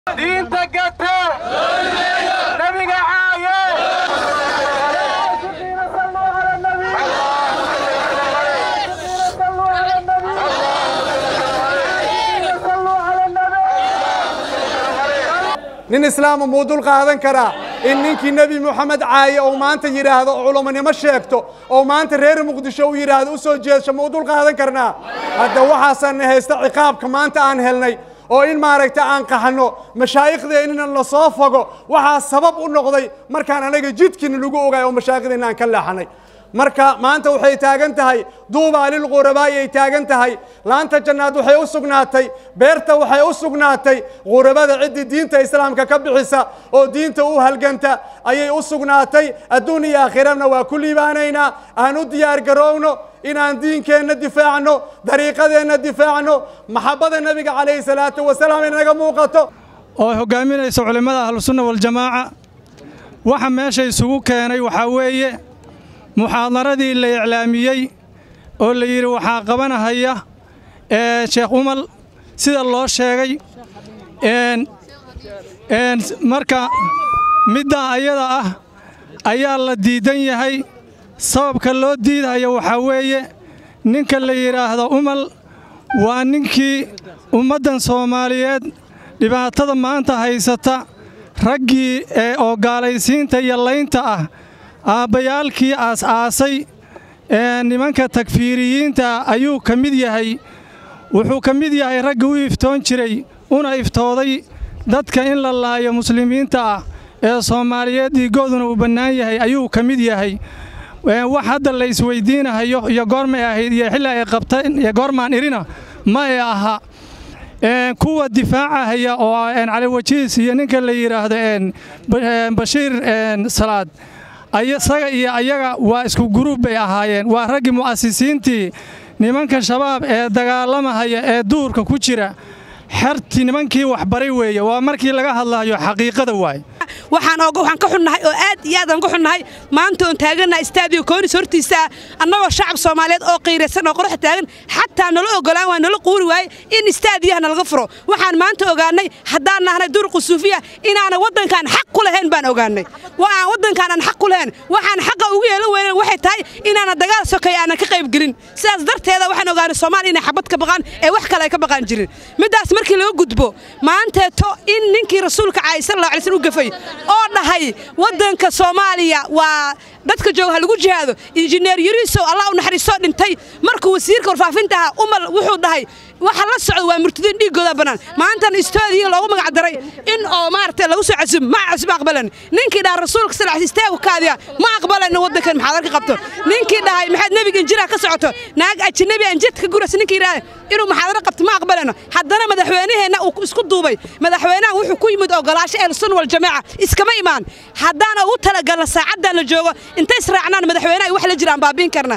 diinta gata nabiga caaye nin islaama muu dul qaadan karaa in ninkii nebi moxamed caaye ou maanta yidhaahdo oo culamonimo sheegto oo maanta reer muqdisho uu yidhaahdo u soo jeedsho muu dul qaadan karnaa hadda waxaasaana haysta ciqaabka maanta aan helnay oo in maaragta aan qaxno mashaayikhdeennina la soo fogo waxaa sabab u noqday markaan anaga jidkiina lagu ogaay oo mashaayikhdeena aan ka leexanay marka maanta waxay taagan tahay duubaa lilqurabaa'i ay taagan tahay laanta jannaad waxay u sugnaatay beerta waxay u sugnaatay qurabada ciddii diinta islaamka ka bixisa oo diinta u halganta ayay u sugnaatay adduun iyo aakhirana waa ku liibaanaynaa aan u diyaar garoowno inaan diinkeenna difaacno dariiqadeenna difaacno maxabbada nebiga calayhi salaatu wasalaam inaga muuqato oo hoggaaminaysa culimmada ahlusunna waljamaaca waxa meesha isugu keenay waxaa weeye muxaadaradii la iclaamiyey oo la yidhi waxaa qabanahaya sheekh umal sida loo sheegay marka middaa ayada ah ayaa la diidan yahay sababka loo diidahaya waxaa weeye ninka la yidhaahdo umal waa ninkii ummaddan soomaaliyeed dhibaatada maanta haysata raggii ee oo gaalaysiinta iyo laynta ah aabbayaalkii aas-aasay ee nimanka takfiiriyiinta ayuu ka mid yahay wuxuu ka mid yahay raggi u iftoon jiray una iftooday dadka in la laayo muslimiinta ah ee soomaaliyeed dhiigooduna uu bannaan yahay ayuu ka mid yahay wax hadda la isweyddiinahayo iyo goormay ahayd iyo xilli ay qabteen iyo goormaan irina ma ee aha kuwa difaacahaya oo caliwajiis iyo ninka la yidhaahdo bashiir salaad isaga iyo ayaga waa isku guruub bay ahaayeen waa raggii mu'asisiintii nimanka shabaab ee dagaalamahaya ee duurka ku jira xertii nimankii waxbaray weeye waa markii laga hadlayo xaqiiqada waay waxaan waxaan ka xunnahay oo aad iyo aad aan ka xunnahay maanta oon taagannaha istaadiyo koonis hortiisa annagoo shacab soomaaliyeed oo qiiraysan oo qorax taagan xataa nala ogolaan waa nala quuri waaye in istaadiyaha nalaga furo waxaan maanta ogaannay haddaan nahnay duruqu suufiya inaana waddankaan xaq ku lahayn baan ogaannay aan waddankaan aan xaq ku lahayn waxaan xaqa ugu yeelan weynan waxay tahay inaana dagaal sokeeya aanan ka qayb gelin sidaas darteeda waxaan ogaanay soomaaliya inay xabad ka baqaan ee wax kale ay ka baqaan jirin middaas markii laga gudbo maanteeto in ninkii rasuulka caali sallallahu alay sallam u gafay oo dhahay waddanka soomaaliya waa dadka jooga ha lagu jihaado injineer yariisow allah u naxariistoo dhintay markuu wasiirka warfaafinta ahaa umal wuxuu dhahay waxa la socdo waa murtadiin dhiiggooda bannaan maantana istoodiya loogu magac daray in oo maaragtay lagu soo casum ma casum aqbalan ninkii dhaha rasuulka sal alay istaagu kaadiya ma aqbalan waddankan maxaad arka qabto ninkii dhahay maxaad nebiga injiraha ka socoto naag ajnabi aan jidka ka guraysa ninkii yidhaha inuu maxaadaro qabto ma aqbalano haddana madaxweynaheenna uu isku duubay madaxweynaha wuxuu ku yimid ogolaasho ehlusunna waljamaaca iskama imaan haddaana ugu talagalna saacaddan la joogo intay israacnaan madaxweynaha wax la jiraan baabiin karna